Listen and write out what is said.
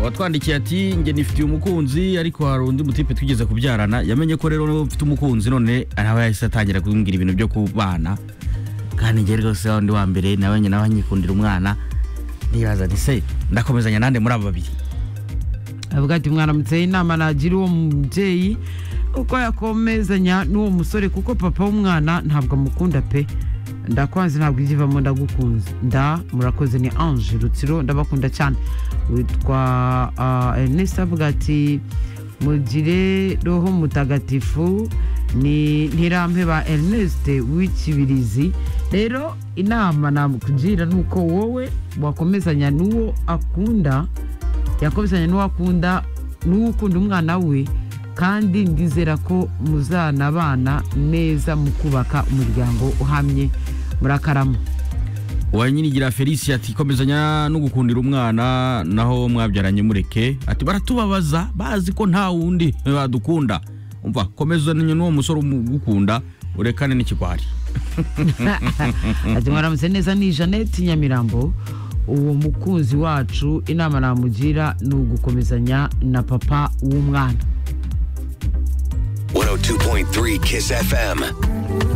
watwandikiye ati njye nifitiye umukunzi ariko hari undi mutipe twigeze kubyarana yamenye ko rero mfite umukunzi none nawe yahise atangira kumbwira ibintu byo kubana kandi njye rwose wa wundi wa mbere nawe njye nawe nyikundira umwana nibaza nti se ndakomezanya nande muri abo babiri avuga ati mwaramutseho inama nagira uwo mubyeyi uko yakomezanya n'uwo musore kuko papa w'umwana ntabwo amukunda pe ndakwanze ntabwo igivamo ndagukunze nda murakoze ni ange rutsiro ndabakunda cyane witwa ah, ernest avuga ati mugire roho mutagatifu ni ntirampe ba ernest w'ikibirizi rero inama nakugira ni uko wowe wakomezanya n'uwo akunda yakomezanya n'uwo akunda n'uwo ukunda umwana we kandi ndizera ko muzanabana neza mu kubaka umuryango uhamye murakarama uwanyinigira felicia ati komezanya no gukundira umwana naho mwabyaranye mureke ati baratubabaza bazi ko nta wundi badukunda umva komezanya n'uwo musore umugukunda urekane n'ikigwari ati mwaramutse neza ni jeannette nyamirambo uwo mukunzi wacu inama namugira ni ugukomezanya na papa w'umwana 102.3 Kiss FM.